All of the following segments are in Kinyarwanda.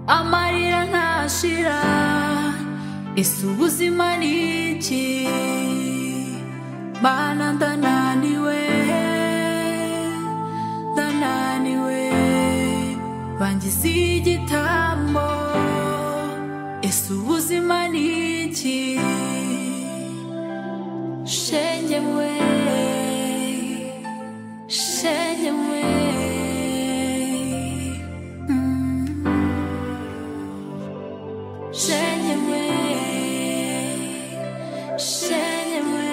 amarira ntashira ese ubuzima ni iki mana ndananiwe ndananiwe bangize igitambo ese ubuzima ni iki shenge mwe shenge mwe Mm. shenge mwe shenge mwe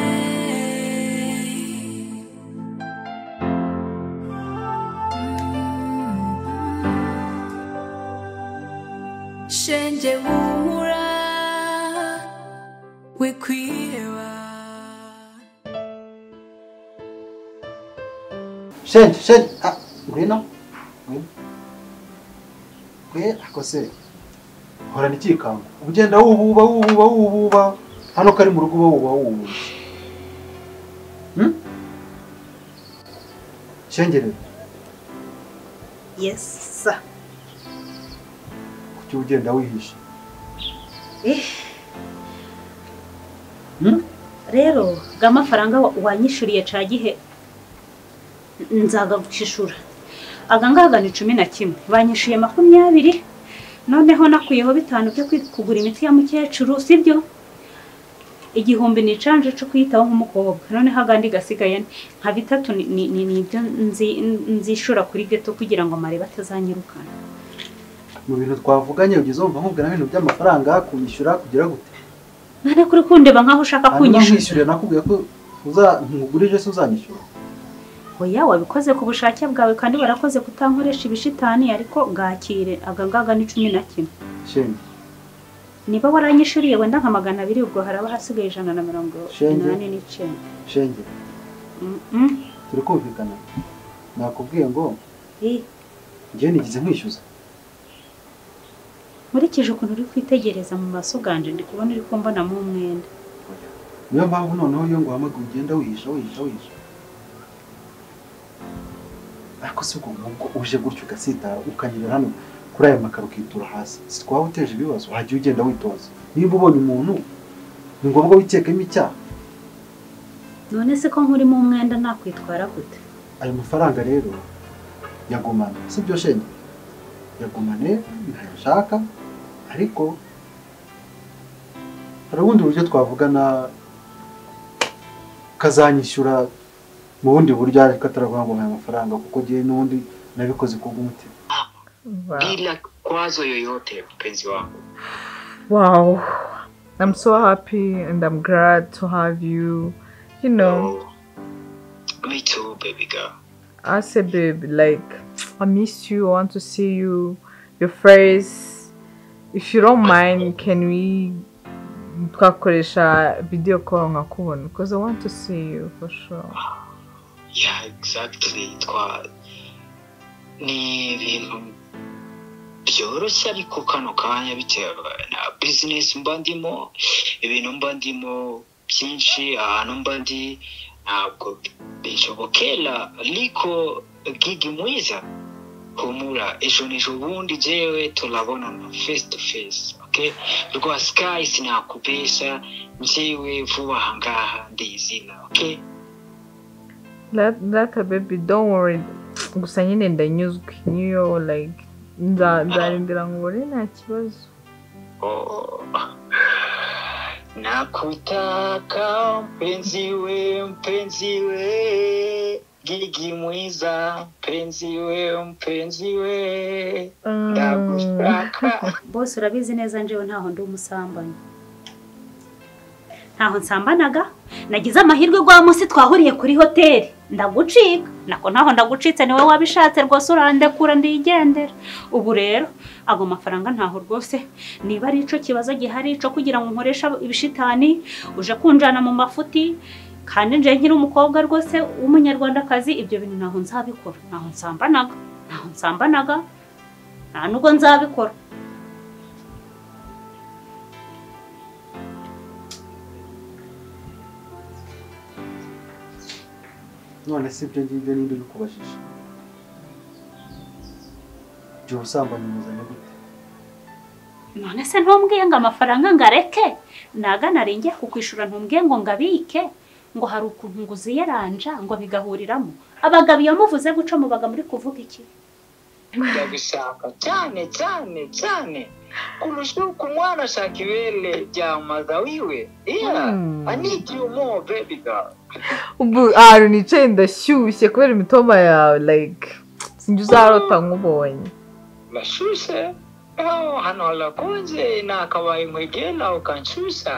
shenge humura we kwiheba shenge shenge ah ngwino ngwino ngwe akose horana ikikango ugenda wububa wububa wububa hano kari mu rugo uba wuba wububa Hmm? shenge rero yes sir. kuki ugenda wihishe Eh, Hmm? rero ga mafaranga wa- wanyishuriye ca gihe nzagagucishura aga ngaga ni cumi na kimwe banyishuye makumyabiri noneho nakuyeho bitanu byo kwi- kugura imiti ya mukecuru sibyo igihumbi ni icanje co kuyitaho nk'umukobwa noneho agandi gasigaye nka bitatu ni- ni- ni- nibyo nzi- nzishura kuri geto kugira ngo amarebe atazanyirukana mu bintu twavuganye ugeze wumva nkubwira ibintu by'amafaranga kubishyura kugira gute none kuri kundeba nkaho ushaka hanyuma kunyishyura nkishyurira nakubwira ko uza ntugurije se uzanyishyura oya wabikoze ku bushake bwawe kandi warakoze kutankoresha ibishitani ariko bwakire agagaga ni cumi na kimwe shenge niba waranyishuriye wenda nka magana abiri ubwo haraba hasigaye ijana na mirongo Shenge. inani n'icyenda shenge Mm-mm. turi kumvikana nakubwiye ngo Eh, njyewe nigeze nkwishyuza nkurikije ukuntu uri kwitegereza mu maso ganje ndi kubona uri kumbonamo umwenda niyo mpamvu noneho iyo ngo uhamagaye ugenda wihisha wihisha wihisha ariko si ubwo ngubwo uje gutyo ugasitara ukanyerera hano kuri aya makaro ukitura hasi si twaba uteje ibibazo wajya ugenda witoza niba ubonye umuntu ni ngombwa wikekemo icyaha none se ko nkurimo umwenda nakwitwara gute ayo mafaranga rero yagumana sibyo shenge yagumane ntayo nshaka ariko hari ubundi buryo twavugana kazanyishyura mu bundi buryo ariko ataravuga ngo mpaye amafaranga kuko ngewe n'ubundi nabikoze kubw'umutima bila kwazo yoyote mpenzi wangu Wow. I'm so happy and I'm glad to have you. You know, Oh, me too baby girl I say, babe, like, I miss you. I want to see you, your face. If you don't mind, can we twakoresha video call nkakubona because I want to see you for sure. yeah exactly twa ni ibintu byoroshye ariko kano kanya bitewe na bizinesi mba ndimo ibintu mba ndimo byinshi ahantu mba ndi ntabwo bishobokera ariko gigi mwiza humura ejo n'ejo bundi jewe turabonana face to face okay rwa sky sinakubesha njyewe vuba aha ngaha ndizina okay That that uh, baby, don't worry. Gusa nyine ndanyuzwe niyo like nza- nzarindira ngo ubone nta kibazo. Oh. Nakutaka mpenzi we mpenzi we gigi mwiza mpenzi we mpenzi we Mm. ndagushaka bose urabizi neza njyewe ntaho ndi umusambanyi ntaho nsambanaga nagize amahirwe rwa munsi twahuriye kuri hoteli ndagucika nako ntaho ndagucitse niwe wabishatse rwose urandekura ndigendera ubu rero ago mafaranga ntaho rwose niba ari ico kibazo gihari cyo kugira ngo nkoresha ibishitani uje kunjana mu mafuti kandi nje nkiri umukobwa rwose w'umunyarwandakazi ibyo bintu ntaho nzabikora ntaho nsambanaga ntaho nsambanaga nta nubwo nzabikora none si ibyo ngibyo n'indi uri kubajisha igihe ubusambanyi buzanye gute none se ntumbwiye ngo amafaranga ngareke naga narengeye kukwishura ntumbwiye ngo ngabike ngo hari ukuntu nguziyeranja ngo bigahuriramo abagabo iyo muvuze guca mubaga muri kuvuga iki ndabishaka cyane cyane cyane kurusha uko umwana ashaka ibere rya maza wiwe iya Mm. anidi yumo bebi gawe ubu ahantu nicaye ndashyushye kubera imitoma yawe like sinjya uzarota nk'ubonye bashyushye Oh, hano harakonje nakabaye nkwegera ukanshyushya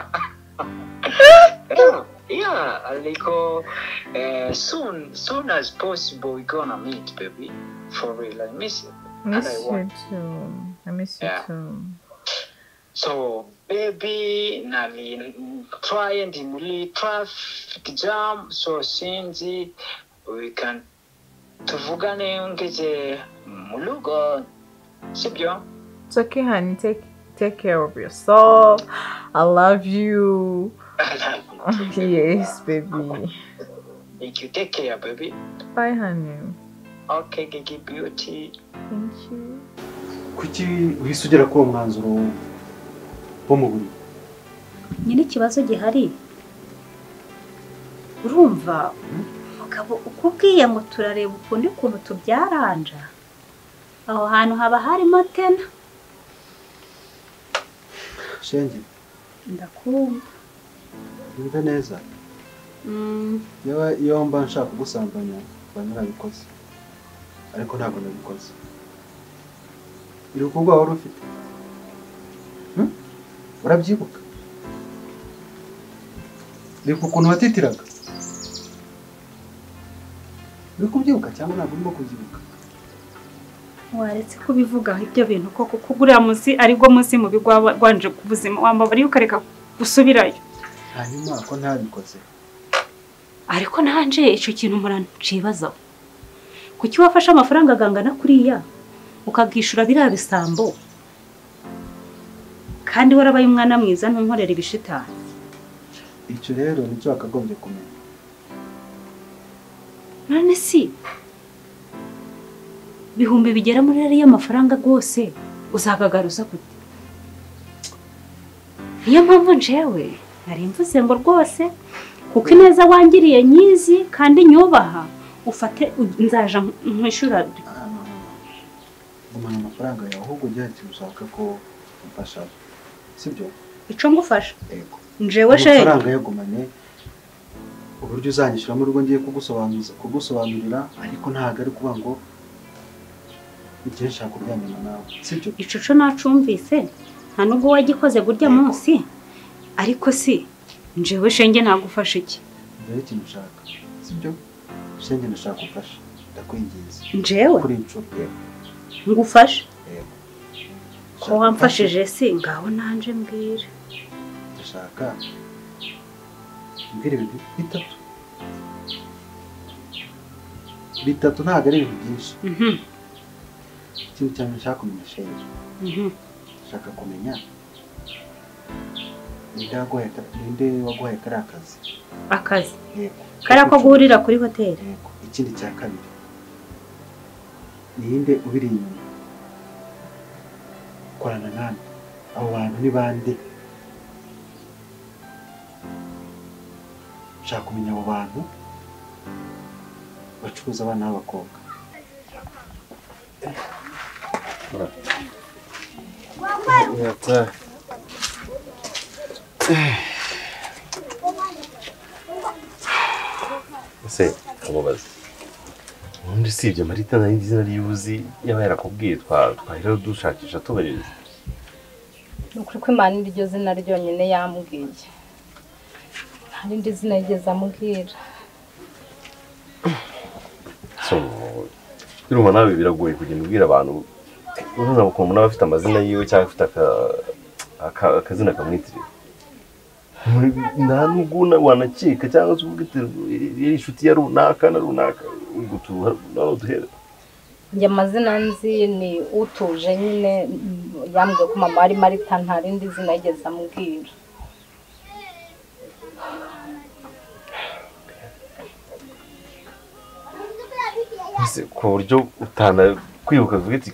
Yeah, yeah ariko eh, soon soon as possible we gonna meet baby for real i miss you miss I you want- too i miss you Yeah. too So baby nani try and muri traffic jam so sinzi we can tuvugane ngeze mu rugo sibyo it's okay honey take take care of yourself i love you yes baby Thank you take care baby bye honey okay gigi beauty thank you kuki uhise ugera kuri uwo mwanzuro wo mu buriri nyine ikibazo gihari urumva umugabo uko ubwiye ngo turareba ukundi kuntu tubyaranja aho hantu haba harimo tena shenge ndakumva wumve neza Mm, Yewe, iyo mba nshaka kugusambanya mba narabikoze ariko ntabwo nabikoze iruhuko rwawe wari ufite Hmm? urabyibuka iruhuko ukuntu watitiraga uri kubyibuka cyangwa ntabwo urimo kubyibuka waretse kubivugaho ibyo bintu koko kuko uriya munsi aribwo munsi mubi rwa- rwanje ku buzima wambabariye ukareka gusubirayo hanyuma ko ntabikoze ariko nanje icyo kintu murancibazaho kuki wafashe amafaranga agangana kuriya ukakwishyura biriya bisambo kandi warabaye umwana mwiza ntunkorere ibishitani icyo rero nicyo wakagombye kumenya none si ibihumbi bigera muri ariya mafaranga rwose uzagagaruza gute niyo mpamvu njewe nari mvuze ngo rwose kuko ineza wangiriye nyizi kandi nyubaha ufate u- nzaja nkwishyura Ah, no, no, no. gumana amafaranga yawe ahubwo ugerageza ushaka ko umfasha sibyo icyo ngufasha yego njewe shenge amafaranga yagumanye uburyo uzanyishyura mu rugo ngiye kugusobanuza kugusobanurira ariko ntabwo ari kuba ngo igihe nshaka kuryamana nawe sibyo icyo cyo nacumvise nta nubwo wagikoze burya Yego. munsi ariko si njewe shenge nagufasha iki mbere ikintu ushaka sibyo shenge ndashaka gufasha ndakwinginze njewe kuri iyi nshuro yego ngufashe yego ko Ndashaka wamfashije si ngaho nanje mbwira gufasha, ndashaka mbwira ibintu bitatu bitatu ntabwo ari ibintu byinshi Mhm, ikintu cyane nshaka kumenya shenge mhm. nshaka kumenya ninde waguhaye aka- ninde waguhaye kariya kazi akazi yego kariya ko guhurira kuri hoteli yego ikindi cya kabiri ninde ubiri inyuma korana nande abo bantu ni bande nshaka kumenya abo bantu bacuruza abana b'abakobwa ese nkamubaza ubundi usibye marita nari nzi izina ry'uzi yaba yarakubwiye twa- twahera dushakisha tubariza ni ukuri ko imana iryo zina ryonyine yambwiye nta rindi zina yigeze amubwira so urumva nawe biragoye kugenda ubwira abantu urabona ukuntu umuntu aba afite amazina yiwe cyangwa afite aka- aka- akazina kamwitirira nta nubwo una- wanakeka cyangwa se ubwo yari inshuti ya runaka na runaka ubwo tuba duhera njye amazina nzi ni utuje nyine mm, yambwiye ko mama ari marita nta rindi zina yigeze amubwira Ese ku buryo utana kwibuka uvuga ati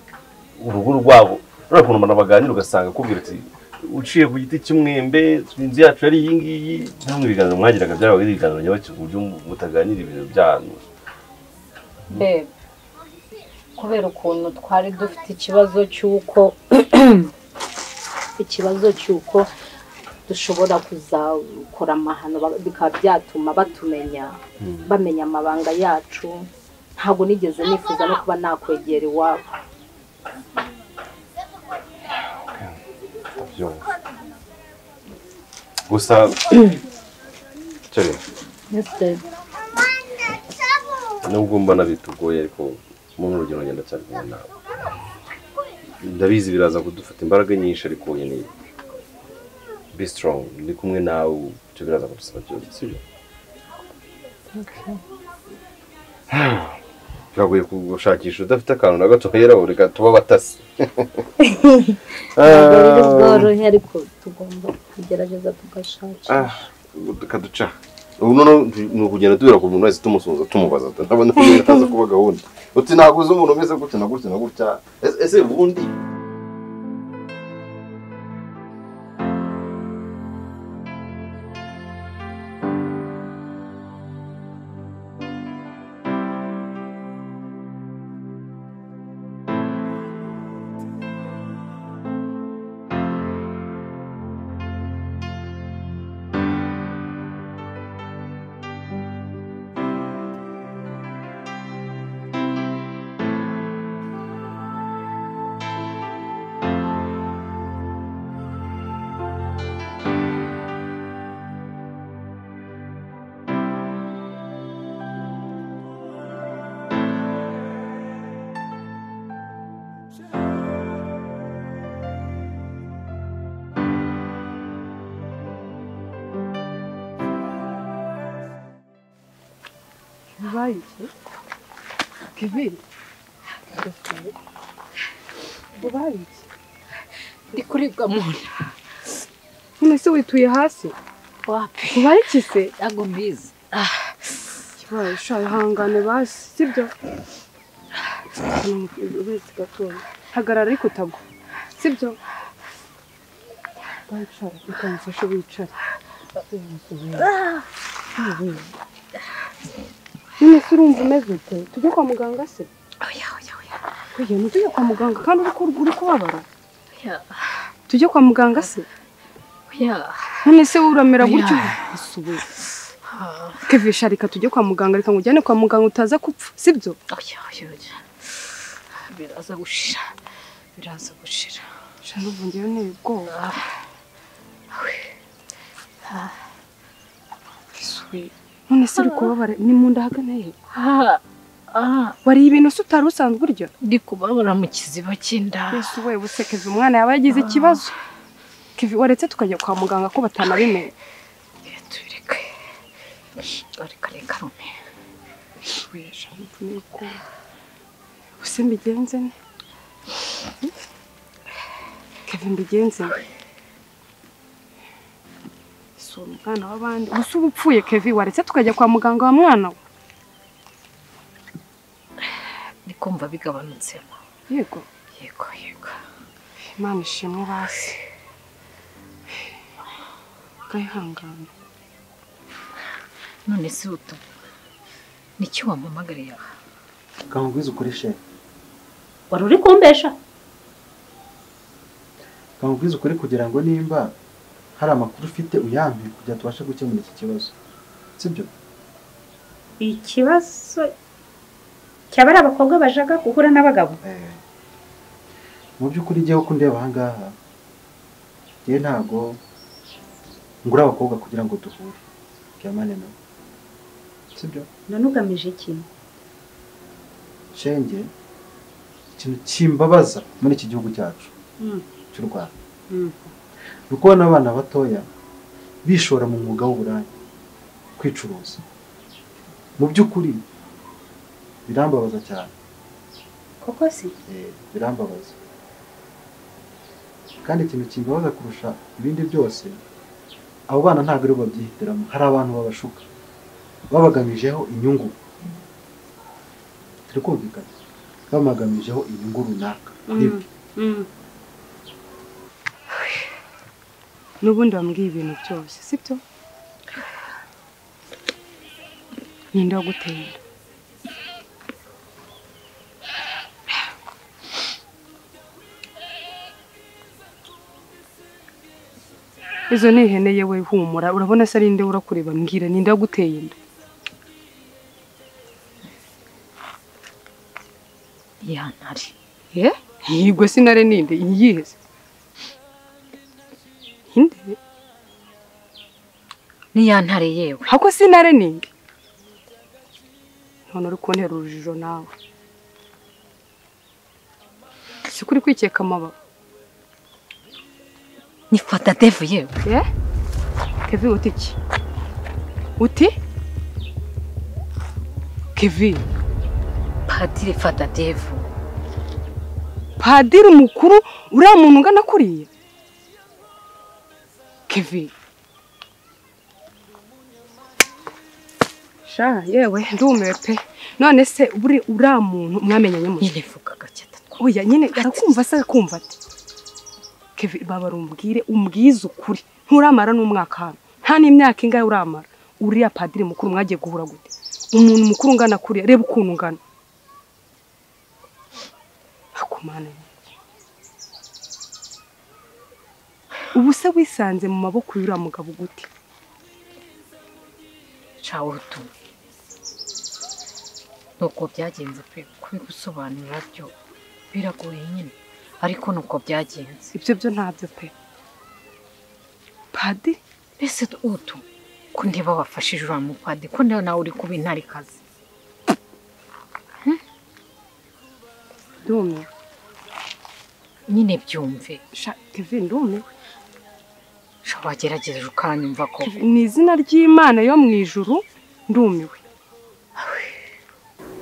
urugo rwabo urabona ukuntu umuntu baganira ugasanga akubwira ati uciye ku giti cy'umwembe inzu yacu yari iyi ngiyi namwe ibiganiro mwagiraga byaba ari ibiganiro nyabaki ku buryo mutaganira ibintu byanyu bebe kubera ukuntu twari dufite ikibazo cy'uko ikibazo cy'uko dushobora kuzakora amahano ba- bikaba byatuma batumenya bamenya amabanga yacu ntabwo nigeze nifuza no kuba nakwegera iwabo ndabyumva gusa cyane nubwo mbona bitugoye ariko muri uru rugendo ngenda cyane kumwe nawe ndabizi biraza kudufata imbaraga nyinshi ariko nyine be strong ndi kumwe nawe icyo biraza kudusaba byose sibyo biragoye gushakisha udafite akantu na gato hera reka tuba abatasi ntabwo buryo bworoshye ariko tugomba kugerageza tugashakisha kaduca ubu noneho ni ukugenda tubera ku muntu wese tumusuhuza tumubaza ntabona ko bitaza kuba gahunda uti ntabwo uzi umuntu umeze gutya na gutya na gutya Ese- ese ubundi bibaye iki kibi bibaye iki ndi kuribwa mu nda none se wituye hasi wapi bibaye iki se ntabwo mbizi kibaye sha ihangane basi sibyo uretse gatoya hagarara ariko utagwa sibyo wicara reka mfashe wicare none se urumva umeze ute tujye kwa muganga se oya oya oya oya ntujye kwa muganga kandi uri ku- uri kubabara oya tujye kwa muganga se oya none se uramera gutyo usubuye kevisha reka tujye kwa muganga reka ngujyane kwa muganga utaza gupfa sibyo oya oya oya biraza gushira biraza gushira sha n'ubu ngewe nteye ubwoba Isuye. none se uri kubabara ni mu nda ahagana he Ah, ah, wariye ibintu se utari usanzwe urya ndi kubabara mu kiziba cy'inda yesu we buse kevi umwana yaba yagize ikibazo kevi waretse tukajya kwa muganga ko batanabimenya Reka tubireke reka reka rume Isuye, sha n'ubu nteye ubwoba buse mbigenze ne kevi mbigenze ne si umwana w'abandi gusa uba upfuye kevi waretse tukajya kwa muganga wa mwana we ndi kumva bigabanutsemo yego yego yego imana ishimwe basi gahihangana none se utu niki wampamagariye aha kangwiza ukuri sheri wari uri kumbesha kangwiza ukuri kugira ngo nimba hari amakuru ufite uyampe kugira ngo tubashe gukemura iki kibazo sibyo ikibazo cyaba ari abakobwa bajaga guhura n'abagabo Eh, mu by'ukuri ngewe ko ndeba ahangaha ngewe ntabwo ngura abakobwa kugira ngo duhure bwamane nawe sibyo none ugamije iki shenge ikintu kimbabaza muri iki gihugu cyacu Mm. cy'u rwanda Mm. ni ukubona abana batoya bishora mu mwuga w'uburaya kwicuruza mu by'ukuri birambabaza cyane koko se Eh, birambabaza kandi ikintu kimbabaza kurusha ibindi byose abo bana ntabwo aribo babyihitiramo hari abantu babashuka babagamijeho inyungu turi kumvikana babagamijeho inyungu runaka Mm. nibyo Mm. n'ubundi wambwiye ibintu byose sibyo ninde waguteye inda izo ni ihene yewe humura urabona se ari nde urakureba mbwira ninde waguteye inda ya ntare ye yigwe sinare ninde iyihe se inde ni ya ntare yewe hako sinare ninde none uri kuntera urujijo nawe si kuri kwikeka amababa ni fatadevu yewe Eh? Kevin uti iki? Uti? Kevin, padiri fatadevu padiri mukuru uriya muntu ungana kuriya? Kevin. Sha, yewe ndumiwe pe. None se buri uriya muntu mwamenyanye mu nyine vuga gake atatwa Oya nyine arakumva se akumva ati. Kevin baba rumbwire umbwize ukuri. Nturamara n'umwaka hano. Nta n'imyaka ingahe uramara. Uriya padiri mukuru mwagiye guhura gute? Umuntu mukuru ungana kuriya reba ukuntu ungana. Akumane. Ubu se wisanze mu maboko y'uriya mugabo gute? cawe utuwe nuko byagenze pe kubigusobanurira byo biragoye nyine ariko nuko byagenze Ibyo byo ntabyo pe. Padiri mbese utu ko ndeba wafashije uriya mupadi ko ndeba nawe uri kuba intarikazi ndumiwe. nyine byumve Sha Kevin ndumiwe. sha wagerageje ukanyumva ko ni izina ry'imana yo mu ijuru ndumiwe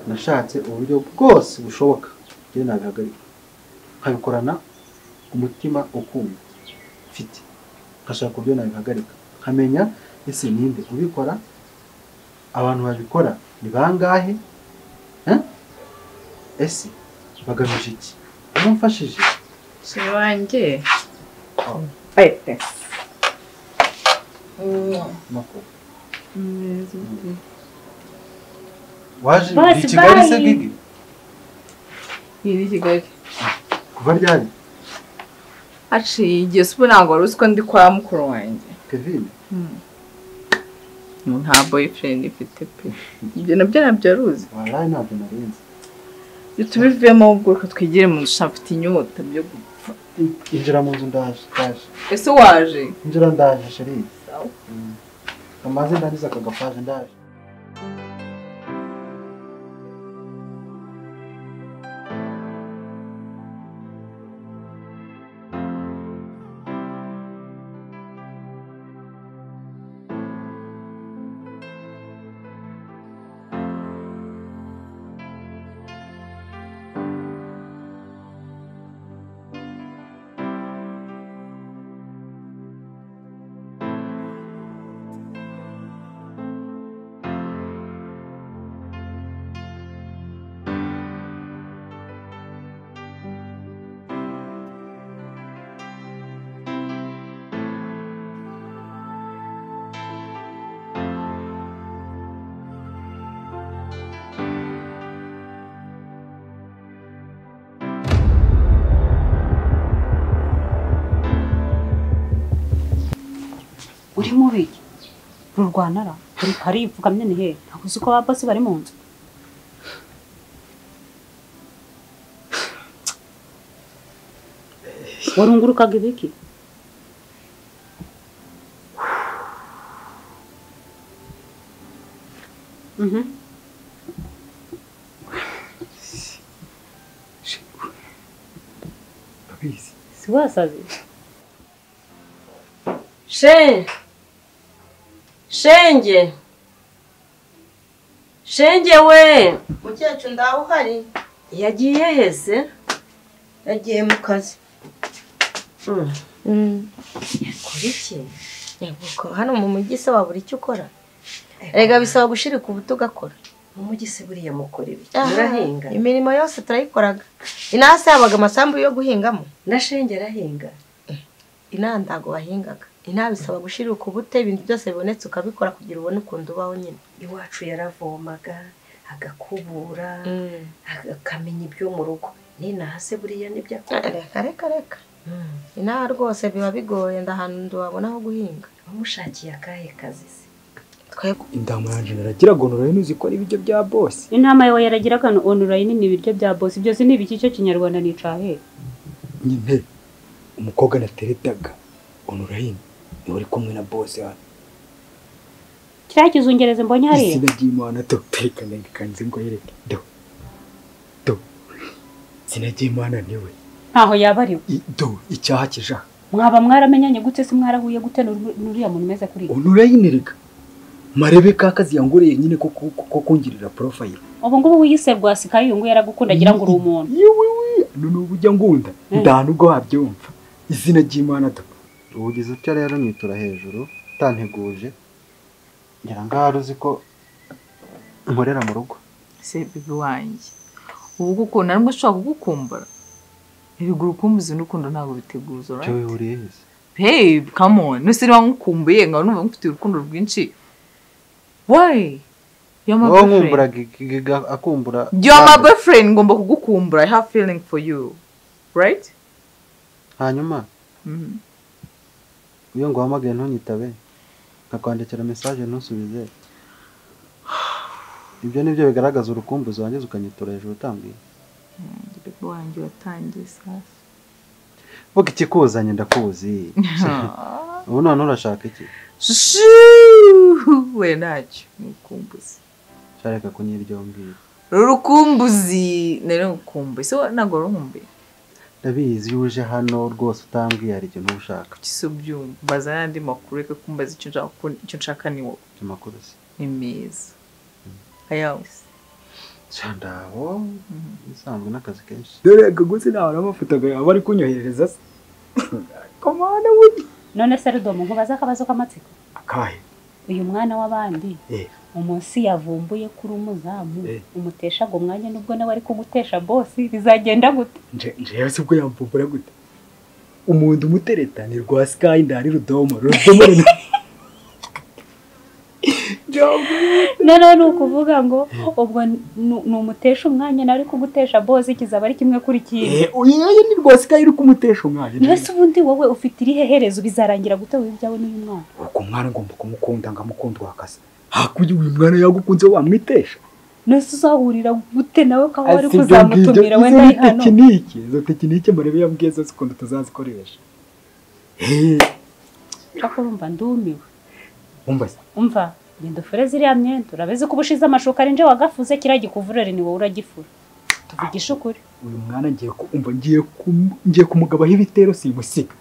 nashatse uburyo bwose bushoboka njye nabihagarika nkabikorana umutima ukunda mfite nkashaka uburyo nabihagarika nkamenya ese ninde ubikora abantu babikora ni bangahe Eh? ese bagamije iki uramfashije si wanjye Oh. pete Mako. waje uri i kigali se gigi iri kigali kuva ryari haciye igihe se ubu ntabwo wari uzi ko ndi kwa mukuru wanjye kevin nta boyfriend ifite pe ibyo nabyo nabyo aruzi waraye ntabwo narenze ibyo tubivemo ahubwo reka twigire mu nzu afite inyota byo gupfa injira mu nzu ndaje ndaje ese waje injira ndaje sheri amaze ndangiza aka gapaje ndaje uri mubi rurwanara uri harivugamye ni hehe ntabwo uzi ko ba bosi bari mu nzu warungurukaga ibiki Mhm. ndabizi si wasaze shenge shenge shenge we mukecuru ndaho uhari yagiye hese yagiye mu kazi kuri iki Yego, hano mu mujyi se wabura icyo ukora rega bisaba gushirika ubuto ugakora mu mujyi se buriya mukora ibi Aha, murahinga imirimo yose turayikoraga inasi yabaga amasambu yo guhingamo na shenge arahinga inaha ntabwo bahingaga inaha bisaba gushirika ubute ibintu byose bibonetse ukabikora kugira ubone ukuntu ubaho nyine iwacu yaravomaga agakubura akamenya ibyo mu rugo n'inaha se buriya n'ibyo akora reka reka reka inaha rwose biba bigoye ndahantu ntiwabona aho guhinga wamushakiye akahe kazi se intama yanjye naragira gonorayini uzi ko ari ibiryo bya bose intama yawe yaragiraga onorayini ni ibiryo bya bosi byose ni ibiki cyo kinyarwanda ni icahe nyine umukobwa nateretaga onorayini niwe uri kumwe na bose hano kiriya kizungereza mbonye hariya izina ry'imana do reka ndekanze ngo yereke do do izina ry'imana niwe ntaho yaba ari we I- do icyaha kija mwaba mwaramenyanye gute se mwarahuye gute n'uru- n'uriya muntu umeze kuri ubu onorayini reka marebe ka kazi yanguriye nyine ko ko- ko- ko kungirira porofayiro ubu ngubu wiyise rwasi kayungu yaragukunda agira ngo uri umuntu none ubu ujya ngunda nta nubwo wabyumva izina ry'imana do ubugize utya rero nitura hejuru utanteguje ngira ngaho ari uzi ko nkorera mu rugo se bibi wanjye ubu gukunda nubwo ushobora kugukumbura ibiguru ukumbuzi n'urukundo ntabwo biteguza icyo right? bihuriye hehe babe kamoni nuse niba nkukumbuye nkaba numva ngufitiye urukundo rwinshi wowe yo ma wowe boyfriend nkumburaga igiga akumbura yo ma boyfriend ngomba kugukumbura i have feeling for you right hanyuma Mhm. iyo nguhamagaye ntunyitabe nkakwandikira mesaje ntusubize ibyo ni byo bigaragaza urukumbuzi wangiza ukanyitura hejuru utambwiye bibi wanjye watangiye safi vuga ikikuzanye ndakuzi ubu none urashaka iki Shuu! we ntacyo ni urukumbuzi shareka kunyiryombwira Uru rukumbuzi nari ngukumbuye so ntabwo warumbuye ndabizi iyo uje hano rwose utambwiye hari ikintu uba ushaka kuki si ubyumva mbaza n'andi makuru reka kumbaza icyo nshaka ko- icyo nshaka ni wowe amakuru se ni meza ayawusi cyandabo bisanzwe n'akazi kenshi dore akagutse ntabona amafoto aba ari kunyoherereza se komana buri none se rudomo nkubaze akabazo k'amatsiko akahe uyu mwana w'abandi Eh. umunsi yavumbuye kuri umuzamu umutesha ngo mwanya nubwo nawe ari kugutesha bosi bizagenda gute nje njewe se ubwo yamvumbura gute umuntu umutereta ni rwa sky ndari rudomo rudomo rino noneho ni ukuvuga ngo ubwo nu- numutesha umwanya nawe ari kugutesha bosi kizaba ari kimwe kuri kimwe Eh, uyu yoyo ni rwa sky uri kumutesha umwana mbese ubundi wowe ufite irihe herezo bizarangira gute wowe ibyawe n'uyu mwana uko mwana ngomba kumukunda ngamukunda wakasa hakurya uyu mwana yagukunze wamwitesha nose uzahurira gute nawe ko aho wari Asi ibyo kuzamutumira ngibyo, wenda izo ari ni hano tekinike izo tekinike murebe yambwiye zose ukuntu tuzazikoresha Eh, ariko urumva ndumiwe umva se umva genda ufure ziriya myenda urabizi ko ubushize amashuka ari nje wagafuze kiriya gikuvurere ni wowe uragifura tuvugishe ukuri uyu mwana ngiye ku- umva ngiye kum- ngiye kumugabaho ibitero simusiga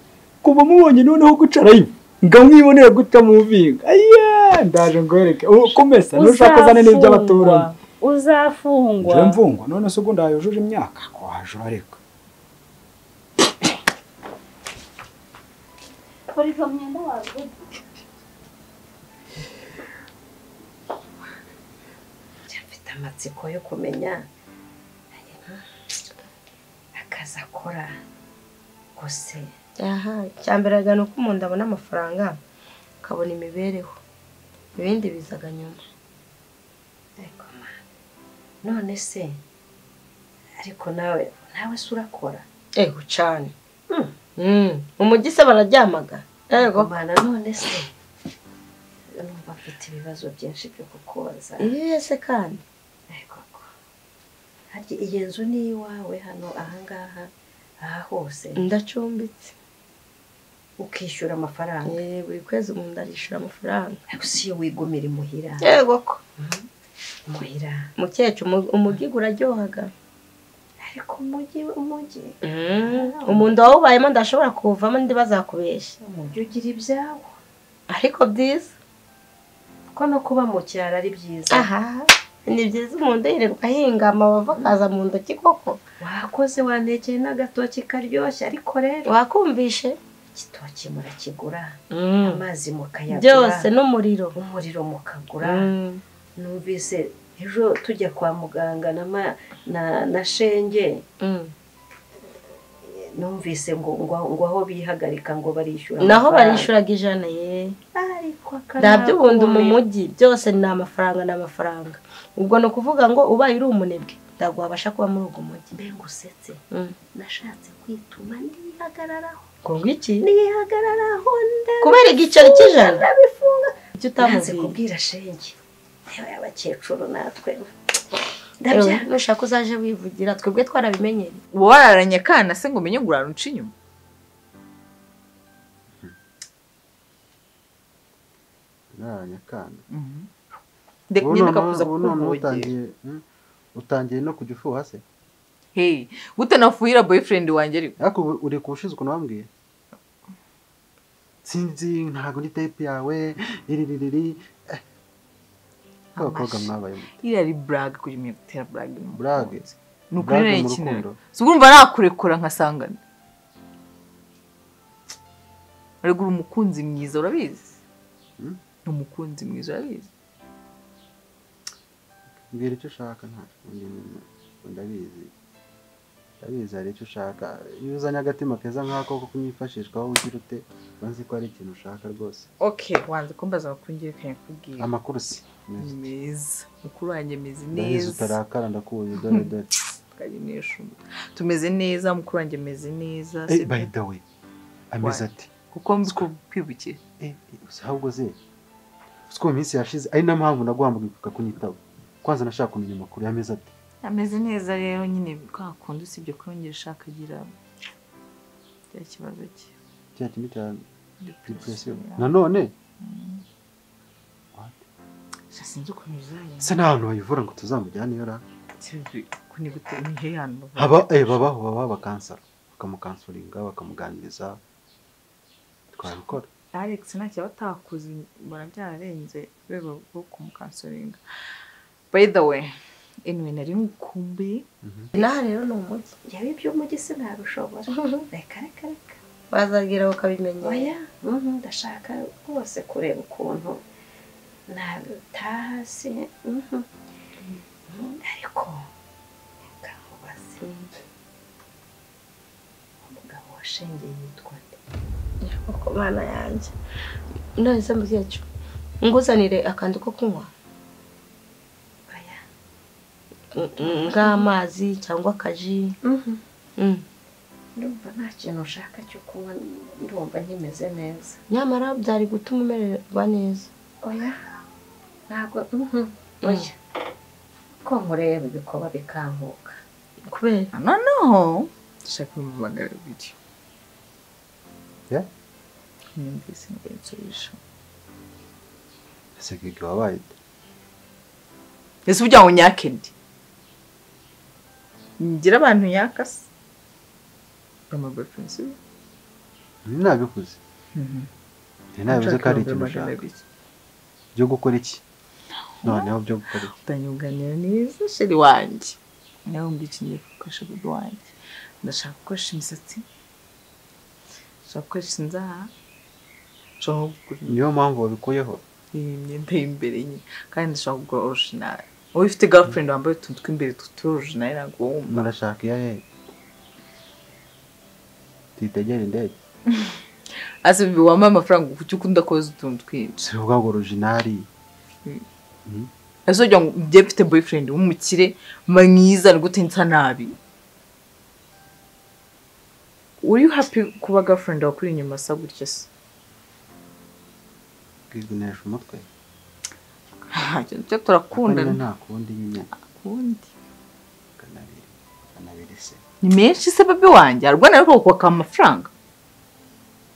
kuva mubonye noneho gucarayo ngamwibonera guca mu vinga aya ndaje ngohereke U- komesa nushaka uzane n'iby'abaturanyi uzafungwa njyewe mvungwa none se ubwo ndayujuje imyaka waje urareka kora izo myenda waguze mfite amatsiko yo kumenya akazi akora gusa aha icya mbere agana uko umuntu abona amafaranga akabona imibereho ibindi bizaga nyuma ariko ma none se ariko nawe nawe se urakora ego cyane Mm, mu mujyi se bararyamaga ego mana none se numva mfite ibibazo byinshi byo kukubaza iyo se kandi harya iyi nzu ni iwawe hano ahangaha aha hose ndacumbitse ukishyura amafaranga Eh, buri kwezi umuntu ndarishyura amafaranga ariko si iyo wigumira imuhira ego ko imuhira mukecuru umu- umugi uraryohaga ariko umujyi umujyi Mm, umuntu wawubayemo ndashobora kuwuvamo ndi bazakubeshya umujyi ugira ibyawo ariko byiza kuko no kuba mu cyaro ari byiza aha ni byiza umuntu yirirwa ahinga amabava akaza mu ntoki koko wakoze wanekeye n'agatoki karyoshye ariko rero wakumvishe igitoki murakigura Mm. amazi mukayagura byose n'umuriro umuriro mukagura Mm. numvise ejo tujya kwa muganga na ma, na, na shenge Mm. numvise ngo ngo ngo aho bihagarika ngo barishyura naho amafaranga. barishuraga ijana ye ntabyo ubundi mu mujyi byose ni amafaranga ni amafaranga ubwo ni ukuvuga ngo ubaye uri umunebwe ntabwo wabasha kuba muri uwo mujyi mbe ngusetse nashatse kwituma nihagararaho ngo ngwiki nihagararaho ndabifunga kubera igiceri cy'ijana ndabifunga icyo utamubwiye kubwira shenge yewe abakecuru natwe Ewe, nushaka uzaje wivugira twebwe twarabimenyereye wowe wararanye akana se ngo umenye ngo urara uca inyuma nararanye akana ndetse Ubu nyine noneho- kakuza ubu noneho kukuvogera utangiye, hmm? utangiye no kujya ufuha se hey gute nafuhira boyfriend wanjye ariko ariko ubu uri kubushize ukuntu wambwiye sinzi ntabwo ni tape yawe iri riri riri eh. abakobwa mwabaye iriya ari burage kujya umenya gutera burage mu burage ni ukuri Burage rero mu ikintu rukundo. si urumva nakurekura nkasangana uragura umukunzi mwiza urabizi ni umukunzi mwiza urabizi mbwira icyo ushaka ntacyo undi ni- ndabizi ndabizi hari icyo ushaka iyo uzanye agatima keza nk'ako ko kunyifashishwa wowe ugira ute uba nzi ko hari ikintu ushaka rwose okay wanze kumbaza amakuru ngiye kuyakubwira amakuru si meza mukuru wanjye ameze ndabizi neza utarakara ndakuzi dore dore twagenesha umutwe tumeze neza mukuru wanjye ameze neza Eh, sibyo? by the way ameze Why? ati kuko mzi ko kwibukiye si ahubwo ze uzi ko mu minsi yashize ari na mpamvu naguhamagaye kunyitaba kwanza nashaka kumenya amakuru y'amezi ati ameze neza rero nyine kwa kundi usibye kuyongera ushaka agira cya kibazo cye cya kintu cya depression ya. nanone gusa sinzi ukuntu bizagenda se nta hantu bayivura ngo tuzamujyane iyo ra Sinzi ukuntu ni gute ni he hano haba eh, babaho baba bakansara bakamukansuringa bakamuganiriza twabikora alex ntacyo aba atakoze mbona byararenze urwego rwo kumukansoringa by the way anyway nari ngukumbuye inaha rero ni umujyi yewe iby'umujyi sinabishobora reka reka reka bazagera ukabimenyera oya mhm, ndashaka rwose kureba ukuntu nataha si mhm. Mhm, ariko reka nkubaze umugabo washengeye yitwa nde koko mana yanjye none se mbwiye cyo nguzanire akantu ko kunywa Mm, nk'amazi cyangwa akaji Mm. ndumva nta kintu ushaka cyo kunywa ndumva nkimeze neza nyamara byari gutuma umererwa neza oya ntabwo mhm, oya ko nkureba ibikoba bikankuka kubera noneho dushaka kumubagara bibiri Ya? nyumvise ngo nsubirisha ese gigi wabaye ute? ese ujya ngo nyake ndi ngira abantu yakase amabafensi Nari nabivuze nari nabivuze ko hari ikintu ushaka byo gukora iki noneho byo gukora iki utanyuganira neza sheri wanjye nawe mbicinye gukoresha budo wanjye ndashaka gukoresha imisatsi ndashaka gukoresha inzara ndashaka no kugura niyo mpamvu wabikuyeho iyi myenda y'imbere nyine kandi ndashaka kugura orijinali wowe ufite gafurindi wambaye utuntu tw'imbere tw'utu orijinali ntabwo wumva murashaka iya hehe tuyitegere indege ase wambaye amafaranga kuki ukunda koza utuntu twinshi si ubwa ngo orojinari ese ugira ngo njye mfite boyfriend w'umukire mwiza ni gute nsa nabi uri happy kuba girlfriend wawe kuri inyuma asa gutya se kwigunira umutwe ntacyo ntacyo turakundana nta kundi nyine kundi kanabiri kanabiri se ni menshi se babi wanjye arwana ariko kwaka amafaranga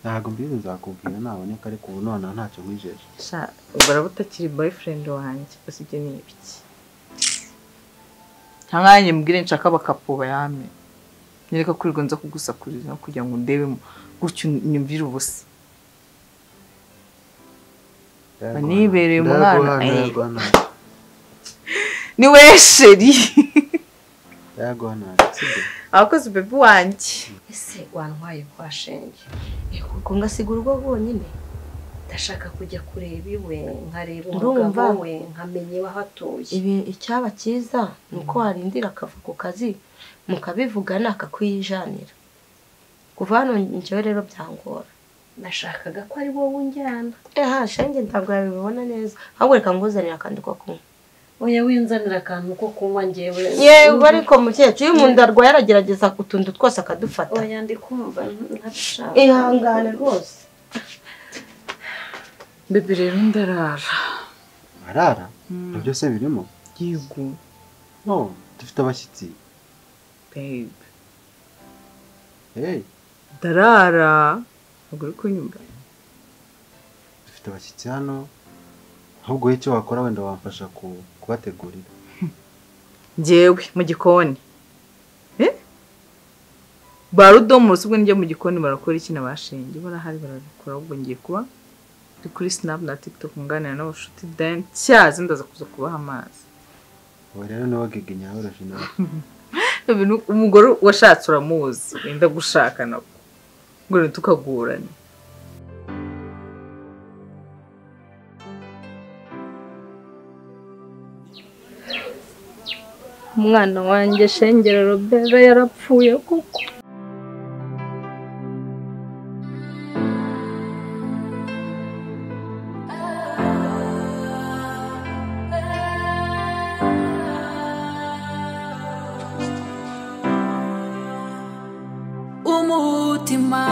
ntabwo mbizi nzakubwira naboneka ariko ubu nonaha ntacyo nkwijeje sha ubara butakiri boyfriend wanjye gusa ibyo ni ibiki nta mwanya mbwire nshaka bakapuba yame nyereka ko urwo nza kugusakuriza kugira ngo ndebemo gutyo nyumvire ubusa nibereye umwana eh, ni we sheri yaguhanaga sibyo abakozi bebi wanjye ese wantwaye kwa shenge ubwo ngasigura urwo bwonyine ndashaka kujya kureba iwe nkareba Ndumva. umugabo we nkamenya iwaho atuye ibi icyaba cyiza ni uko warindira akava ku kazi mukabivugana akakwiyijanira kuva hano njyewe rero byangora nashakaga ko ari wowe unjyana aha shenge ntabwo yabibona neza ahubwo reka nguzanire akantu ko kunywa oya winzanira akantu ko kunywa njyewe yego ariko mukecuru iyo umuntu arwaye aragerageza utuntu twose akadufata oya ndi kumva ntabishaka ihangane rwose bebe rero ndarara arara ibyo byose birimo yego no dufite abashyitsi bebe hey ndarara ntabwo uri kunyumva dufite abashyitsi hano ahubwo wowe icyo wakora wenda wamfasha ku- kubategurira njyewe mu gikoni Eh? ba rudomo ubwo njya mu gikoni barakora iki na bashinge barahari barabikora ahubwo ngiye kuba ndi kuri sinapu na tikitoki nganira n'abashuti deni cyazi ndaza kuza kubaha amazi ubu rero niwe wagege nyaworoshe nawe Bebe, ni umugore washatse uramuzi wenda gushaka nabwo ngo ni tukagurane umwana wanjye shengera robera yarapfuye kuko umutima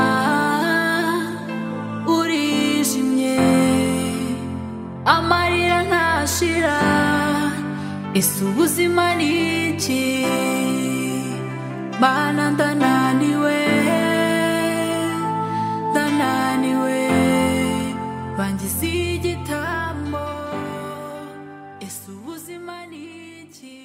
urijimye amarira ntashira ese ubuzima ni iki mana ndananiwe ndananiwe bangize igitambo ese ubuzima ni iki